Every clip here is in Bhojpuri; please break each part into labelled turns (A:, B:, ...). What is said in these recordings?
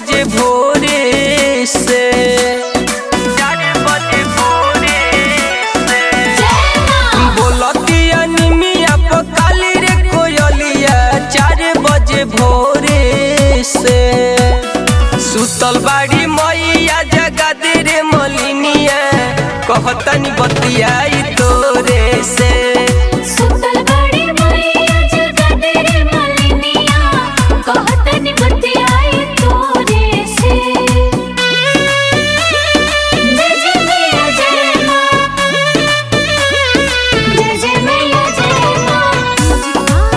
A: बजे भोरे से चार बजे भोरे से बोलतिया निमिया पकाली रे कोयलिया चार बजे भोरे से सुतल बाड़ी मैया जगा दे रे मलिनिया कहतनी बतियाई तोरे से
B: सुतल बड़ी मैया जगा दे रे मलिनिया कहतनी बतियाई तोरे से जय जय मैया जय माँ जय जय मैया जय माँ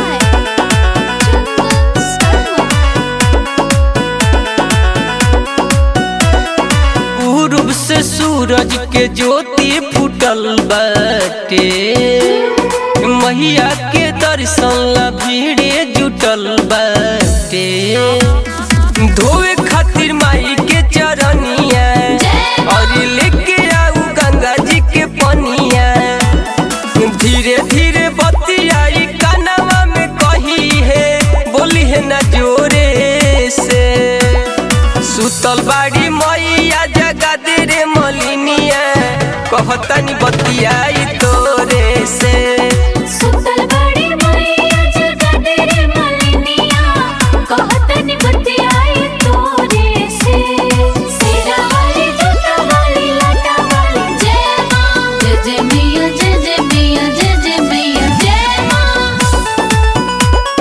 A: पूर्व से सूरज के ज्योति फूटल बाटे मैया के दर्शन ला भीड़े जुटल बाटे धोए खातिर माई के चरनिया और लेके आऊ गंगा जी के पनिया धीरे धीरे बतियाई कानवा में कही है बोली है ना जोरे से सुतल बाड़ी मैया जगा दे रे मलिनिया कहतनी बतियाई तोरे से
B: सुतल बड़ी मैया जगा दे रे मलिनिया कहतनी बतियाई तोरे से सिरा वाली जूता वाली लाटा वाली जय माँ जय जय मैया जय जय मैया जय जय मैया जय माँ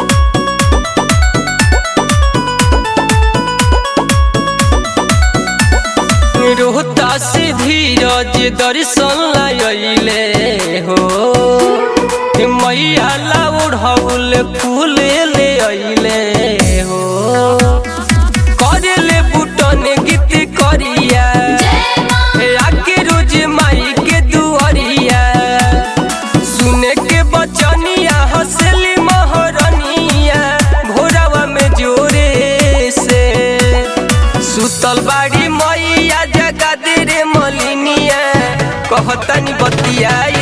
A: रोहता से धीरज दर्शन लाइले हो मैया ला ओढ़ौल फूल ले अइले हो करेले बुटन गीत करिया
B: जय माँ
A: आके रोज माई के दुआरिया सुने के बचनिया हंसली महरनिया भोरावा में जोरे से सुतल बाड़ी मैया जगा दे रे मलिनिया कहतनी बतियाई